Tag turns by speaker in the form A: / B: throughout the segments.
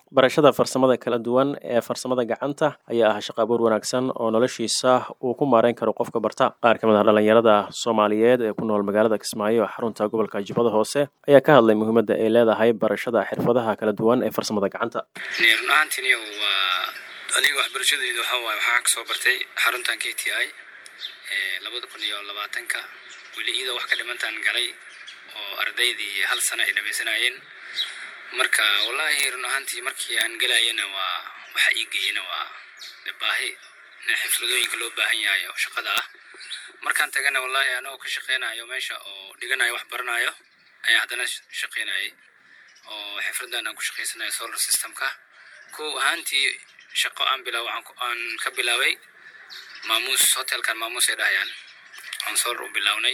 A: barashada farsamada kala duwan ee farsamada gacanta ayaa ah shaqo abuur wanaagsan oo noloshiisa uu ku maareyn karo qofka barta qaar ka mid ah dhallinyarada soomaaliyeed ee ku nool magaalada kismaayo ee xarunta gobolka jubbada hoose ayaa ka hadlay muhiimadda ay leedahay barashada xirfadaha kala duwan ee farsamada gacanta
B: run ahaantiiniyo waa aniga waxbarashadeyda waxaa waaye waxaan kasoo bartay xaruntan k t i labada kun iyo labaatanka weli iyadoo wax ka dhimantaan galay oo ardaydii hal sana ay dhamaysanayeen marka wallaahi run ahaantii markii aan gelayana waa waxa ii geeyena waa de baahi xifladooyinka loo baahan yahay oo shaqada ah markaan tagana wallaahi anagoo ka shaqeynayo meesha oo dhiganayo wax baranayo ayaa haddana shaqeynayay oo xifradan aan ku shaqaysanayo solar systemka kow ahaantii shaqo aan bilaaw aan ka bilaabay maamuus hotelkan maamuus ay dhahayaan aan solar u bilownay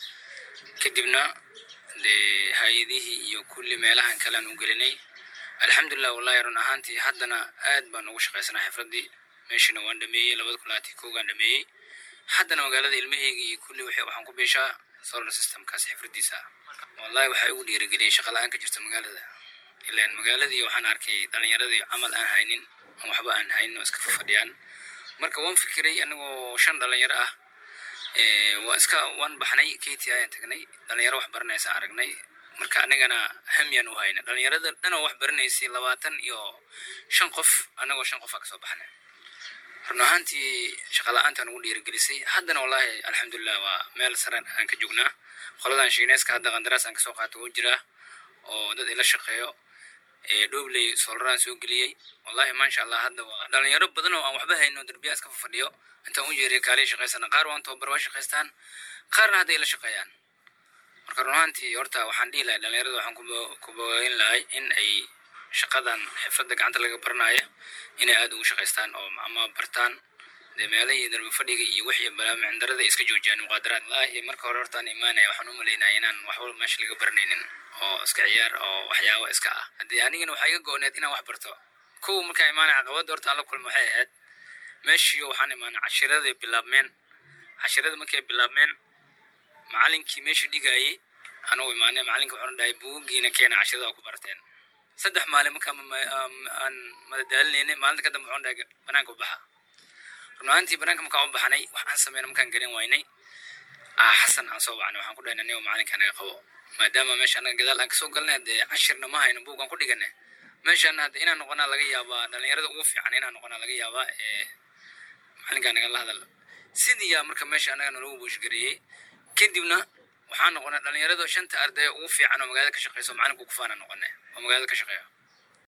B: kadibna dee hay-adihii iyo kulli meelahan kale aan u gelinay alxamdulilah wallahi run ahaantii haddana aad baan ugu shaqaysanaa xifraddii meeshina waan dhameeyey labada kun labaatan kowgaan dhameeyey haddana magaalada ilmaheyga iyo kulli waxaan ku biishaa solar systemkaas xifraddiisa wallahi waxaa igu dhiirigeliyay shaqa la-aan ka jirta magaalada ilaan magaaladii waxaan arkay dhalinyaradii camal aan haynin aan waxba aan haynin oo iska fafadhiyaan marka waan fikiray anigoo shan dhalinyaro ah waa iska waan baxnay k t ayaan tagnay dhalinyaro wax baranaysa aragnay marka anigana hamyaan u hayna dhalinyarada dhanoo wax baranaysay labaatan iyo shan qof anagoo shan qof aa kasoo baxnay run ahaantii shaqala-aantaan ugu dhiirigelisay haddana wallahi alxamdulilah waa meel sare aan ka joognaa qoladan shiineeska hadda qandaraas aan kasoo qaato oo jiraa oo dad ila shaqeeyo dhobley solaraan soo geliyey wallahi maasha allah hadda waa dhalinyaro badan oo aan waxba hayno derbiya iska fafadhiyo intaan u jeeriya kaalay shaqaysana qaar waan tababar waa shaqaystaan qaarna hadda ila shaqeeyaan marka run ahaantii horta waxaan dhihi lahay dhalinyarada waxaan ku bogayn lahay in ay shaqadan xifradda gacanta laga baranayo inay aada ugu shaqaystaan oo ama bartaan dee meelahii darbi fadhiga iyo wixii balaamindarada iska joojiyaan muqaadaraad wallaahi marka hore hortaan imaanaya waxaan u malaynaya inaan waxba meesha laga baranaynin oo iska ciyaar oo waxyaabo iska ah haddii anigana waxaa iga go-need inaan wax barto kow markaan imaanaya caqabadda horta aan la kulma waxay ahayd meeshiiyo waxaan imaanay cashiraday bilaabmeen cashirada markay bilaabmeen macalinkii meesha dhigayay anugu imaanay macalinka wuxuuna dhahay buugiina keena cashirada waa ku barteen saddex maalin markaan aan madadaalinaynay maalinta ka dambe wuxuuna dhahay banaanka u baxa run ahaantii banaanka markaan u baxnay wax aan sameyna markaan garan waynay ah xasan aan soo wacnay waxaan ku dhahay anigo macalinka naga qabo maadaama meesha anaga gadaal aan kasoo galnay dee cashirna ma hayno buugaan ku dhiganay meeshaan hadda inaan noqonaa laga yaabaa dhalinyarada ugu fiican inaan noqonaa laga yaabaa ee macalinkaa nagala hadal sidii yaa marka meesha anaga nalagu buushgareeyey kadibna waxaan noqonay dhalinyarada shanta ardaya ugu fiican oo magaalada ka shaqeyso macalinka kufaana noqonay oo magaalada ka shaqeeyo